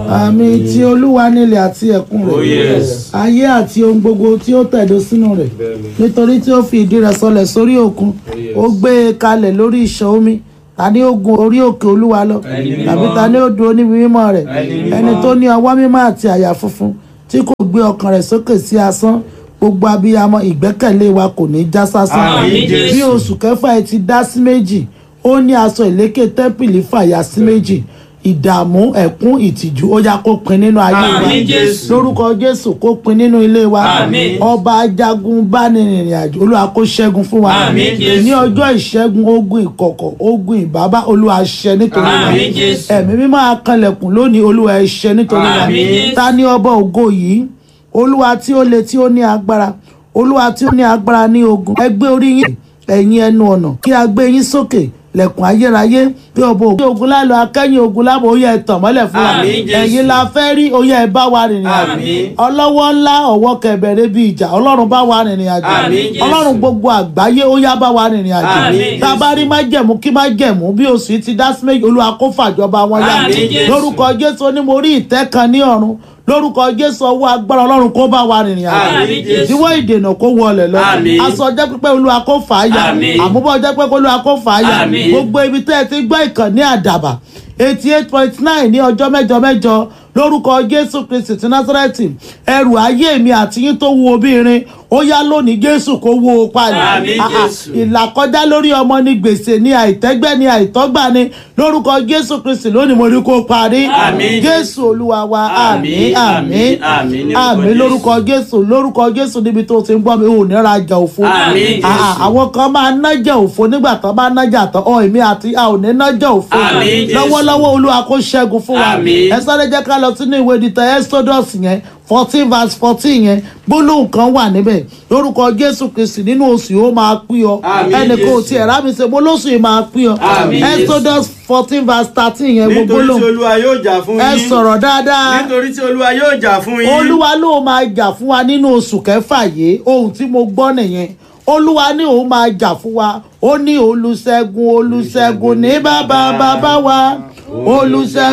àmì tí olúwa nílẹ̀ àti ẹ̀kún Oh, rẹ̀ yes. ayé àti ohun gbogbo tí ó tẹ̀dó sínú rẹ̀ nítorí tí ó fi ìdí rẹ̀ sọlẹ̀ sórí òkun ó gbé e kalẹ̀ lórí ìṣàn omi ta ni ó gun orí òkè olúwa lọ Ẹni mímọ́. tàbí ta ni ó dúró níbi mímọ́ rẹ̀ Ẹni mímọ́. ẹni tó ní ọwọ́ mímọ́ àti àyà funfun tí kò gbé ọkàn rẹ̀ sókè sí asán gbogbo abiyamọ ìgbẹ́kẹ̀lé wa kò ní já sásán Àmín, Jésù. bí oṣù kẹfà ẹ ti dá sí méjì ó ní aṣọ ìlékè tẹ́ḿpìlì fàyà sí méjì ìdààmú ẹ̀kún ìtìjú ó yá kó pin nínú ayé wa Àmín, Jésù. lórúkọ jésù kó pin nínú ilé wa Àmín. ọba ajagun bá ní ìrìn àjò olúwa kó ṣẹ́gun fún wa Àmín, Jésù. ní ọjọ́ ìṣẹ́gun ogun ìkọ̀kọ̀ ogun ìbábá olúwa ṣẹ nítorí wa Àmín, Jésù. ẹ̀mí mímọ́ akànlẹ̀kùn lónìí olúwa ẹ ṣẹ nítorí wa Àmín, Jésù. ta ni ọba ògo yìí olúwa tí ó le tí ó ní agbára olúwa tí ó ní agbára ní ogun ẹ gbé orí yín ẹ̀yin ẹnu ọ̀nà kí a gbé yín sókè lẹ̀kùn ayérayé bí ọba ògo ogun lálọ́ akẹ́yìn ogun lábọ̀ ó yẹ ẹ tàn mọ́lẹ̀ fún wa Àmín, Jésù. ẹ̀yin la fẹ́ rí ó yẹ ẹ bá wa rìnrìn àjò Àmín. ọlọ́wọ́ ńlá ọ̀wọ́ kẹbẹ̀rẹ̀ bíi ìjà ọlọ́run bá wa rìnrìn àjò Àmín, Jésù. ọlọ́run gbogbo àgbáyé ó yá bá wa rìnrìn àjò Àmín, tá a bá rí májẹ̀mú kí májẹ̀mú bí oṣù yìí ti dá sí méjì olúwa kó fàjọba wọn yá Àmín, Jésù. lórúkọ jésù ó ní mo rí ìtẹ́ kan ní ọ̀run lórúkọ jésù ọwọ́ agbára ọlọ́run kó bá wa rìnrìn àjò Àmín, Jésù. ìdíwọ́ ìdènà kó wọlé lọ Àmín. aṣọ ọjọ́ pípẹ́ olúwa kó fà á yá Àmín. àmúbọ̀ ọjọ́ pípẹ́ olúwa kó fà á yá Àmín. gbogbo ibi tẹ́ ẹ ti gbọ́ ìkànnì àdàbà eighty eight point nine ní ọjọ́ mẹ́jọ mẹ́jọ lórúkọ jésù kristi ti násárẹ́tì ẹrù ayé mi àti yín tó wúwo bí irin ó yá lónìí jésù kó wó o palẹ̀ Àmín, Ah, ah, Jésù. ìlàkọjá lórí ọmọ ní gbèsè ní àìtẹ́gbẹ́ ní àìtọ́gbà ní lórúkọ jésù kristi lónìí mo rí kó parí Àmín, jésù olúwa wa àmín àmín Àmín, àmín, ní orúkọ àmín Jésù. lórúkọ jésù lórúkọ jésù níbi tó ti ń gbọ́ mi ò ní rajà òfo Àmín, Ah, ah, Jésù. àwọn kan máa nájà òfo nígbà tó bá nájà tán ọ èmi àti a ò ní nájà òfo Àmín, Jésù. lọ́wọ́lọ́wọ́ olúwa kó ṣẹ́gun fún wa Àmín. ẹ sáré jẹ́ ká lọ sínú ìwé ìdìtẹ̀ exodus yẹn fourteen verse fourteen yẹn gbólóhùn kan wà níbẹ̀ lórúkọ jésù kristi nínú oṣù yìí ó máa pín ọ Àmín, ẹnìkan ò Jésù. tiẹ̀ rámi ṣe mo lóṣù yìí máa pín ọ Àmín, Jésù. exodus fourteen verse thirteen yẹn gbogbo nítorí tí lóhùn olúwa yóò jà fún ẹ yín sọ̀rọ̀ dáadáa nítorí tí olúwa yóò jà fún yín olúwa ló máa jà fún wa nínú oṣù kẹfà yìí ohun tí mo gbọ́ nìyẹn olúwa ní òun máa jà fún wa ó ní olùṣègùn olùṣègùn ní bàbá bàbá wa olùṣègùn.